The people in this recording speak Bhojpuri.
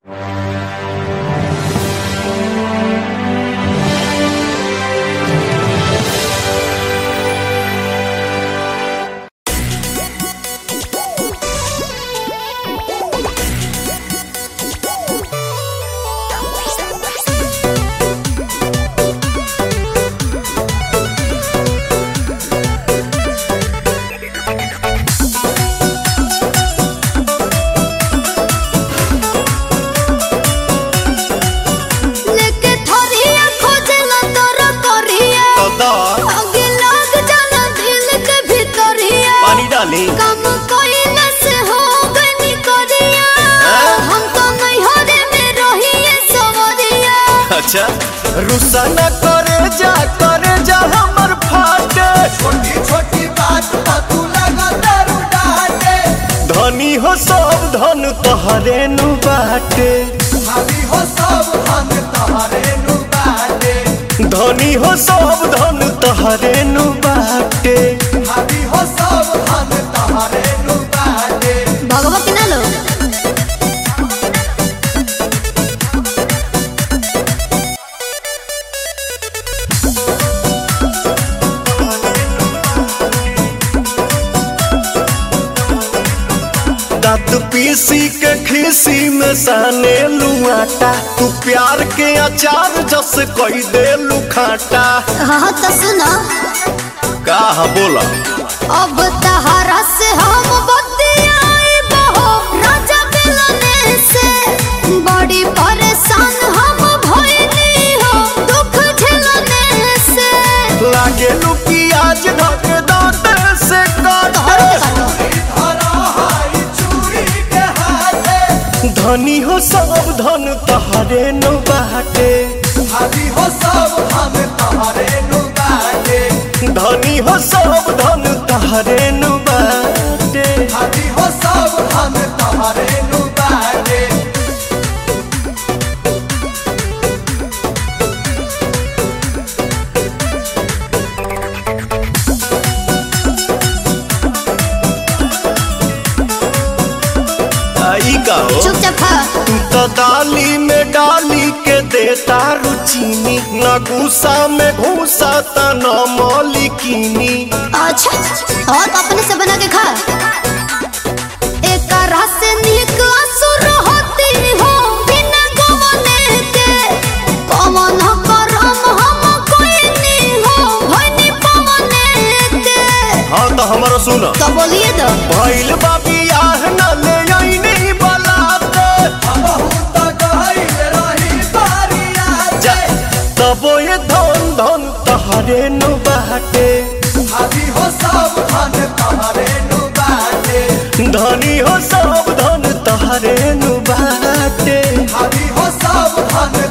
लेके थोरिया खोजला तोरा कोरिया तो आगे लग जाला दिल के भीतरिया पानी डाली काम कोइला से हो गनी कोरिया हम तो नहीं हरे में रहिए सवरिया अच्छा रुसा न करे जा करे जा हमर फाटे छोटी छोटी बात पर तू लगा दारू डाटे धनी हो सब धन तोहरे नु बाटे भाभी हो सब हम तोहरे नु बाटे धनी हो सब धन तोहरे नु बाटे भाभी हो सब हम तोहरे नु बाटे भगवा के ना लो दांत पीसी के खीसी में साने लुआटा तू प्यार के अचार जस कोई दे लुखाटा हाँ तो सुनो का बोला अब तहरा से हम बतियाए बहो राजा मिलने से बड़ी परेशान हम भइली हो दुख झेलने से लागे लू प्याज ढक दांत से काट धरा हाई चूड़ी के हाथे धनी हो सब धन तहरे नु बाटे भाभी हो सब हम तोहरे नु बाटे धनी हो सब धन तहरे नु बाटे भाभी हो सब हम तोहरे नु बाटे आई का हो चुपचाप खा तू तो दाली में डाली के देता रुचीनी न गुस्सा में घूसा त न मौलिकीनी अच्छा और तो अपने से बना के खा एक रस निक असुर होती हो बिना गवने के कमन करम हम कोई नहीं हो भइनी पवने के हाँ तो हमारा सुन तो बोलिए तो भइल बाबी आह न ले आईनी बलाते बहुत गहिल रही बारिया जा तबो ये धन धन तहरे नु बाटे भाभी हो सब धन तोहरे नु बाटे धनी हो सब धन तहरे नु बाटे भाभी हो सब धन